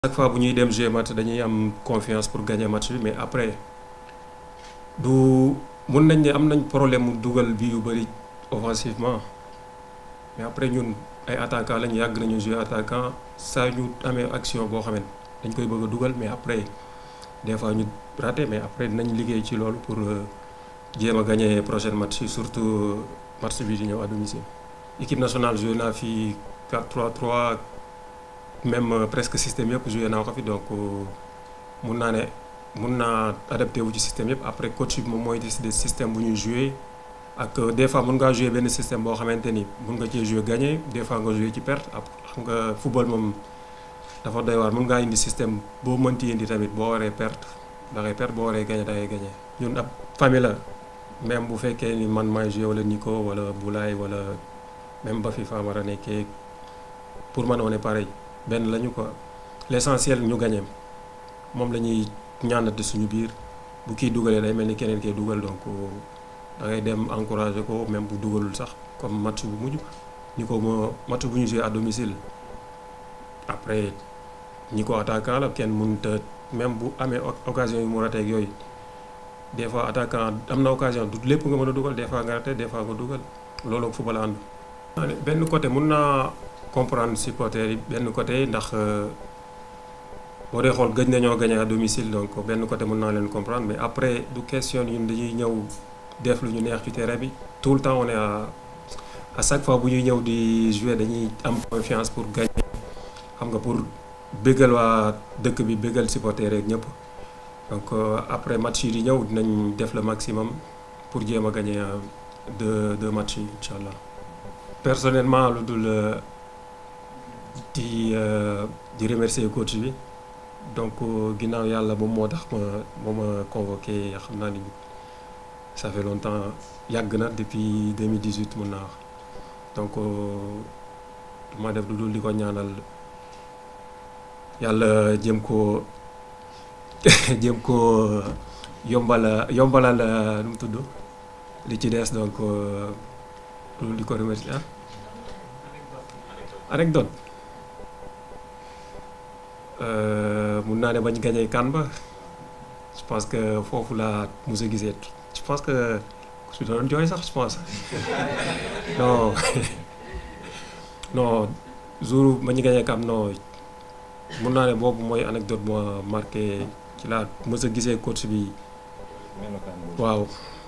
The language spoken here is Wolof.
chaque fois bu ñuy dem jouer match dañuy am confiance pour gagner match bi mais après du mun nañ ne am nañ problème mu dugal bi yu bëri offensivement mais après ñun ay attaquant lañ yàgg nañu jouer attaquant saa ñu amee action boo xam ne dañ koy bëgg a dugal mais après des fois ñu raté mais après dinañ liggéey ci loolu pour jéem a gagner prochain match yi surtout match bi di ñëw à domicile. équipe nationale joué naa fi 4-3-3 même presque système yëpp joué naa ko fi donc mun naa ne mun naa adapté wu ci système yëpp après coach bi moom mooy décider système bu ñuy joué ak des fois mun ngaa joué benn système boo xamante ni mun nga cee joué gagné des fois nga joué ci perte ak xam nga football moom dafa doy waar mun ngaa indi système boo mënti indi tamit boo waree perte da ngay perte boo waree gagné da ngay gagné. ñun ab famille la même bu fekkee ni man maay joué wala Nico wala Boulaye wala même ba fi Famara nekkee pour man on est pareil. benn lañu quoi l'essentiel ñu gagné moom la ñuy ñaanate suñu biir bu kii dugalee day mel ni keneen kee dugal donc da ngay dem encourager ko même bu dugalul sax comme match bu mujj ñi ko moo match bu ñu joué à domicile après ñi ko attaquant la kenn mënut a même bu amee occasion yu mu raté ak yooyu des fois attaquant am na occasion du lépp nga mën a dugal des fois nga raté des fois nga dugal loolu ak football ànd. benn côté mun naa. comprendre supporters yi benn côté ndax boo dee xool gëj nañoo gagné à domicile donc benn côté mën naa leen comprendre mais après du question ñun dañuy ñëw def lu ñu neex ci terrain bi tout le temps on est à à chaque fois bu ñuy ñëw di jouer dañuy am confiance pour gagner xam nga pour bëggal waa dëkk bi bëggal supporters yeeg ñëpp donc après match yi di ñëw dinañ def le maximum pour jéem a gagner deux deux matchs yi incha allah personnellement lu dul. di di remercier coach bi donc ginnaaw yàlla moom moo tax ma moo ma convoqué xam naa ni ça fait longtemps yàgg na depuis 2018 mun naa wax donc ma def lu dul di ko ñaanal yàlla jëm ko jëm ko yombala yombalal nu mu tudd li ci des donc lu dul di ko remercier ah anecdote mun naa ne bañ gañee kan ba je pense que foofu laa mos a gisee je pense que su doon jooy sax je pense non non jour bañ gañee kan non mun naa ne boobu mooy anecdote moo marqué ci laa mos a gisee coach bi waaw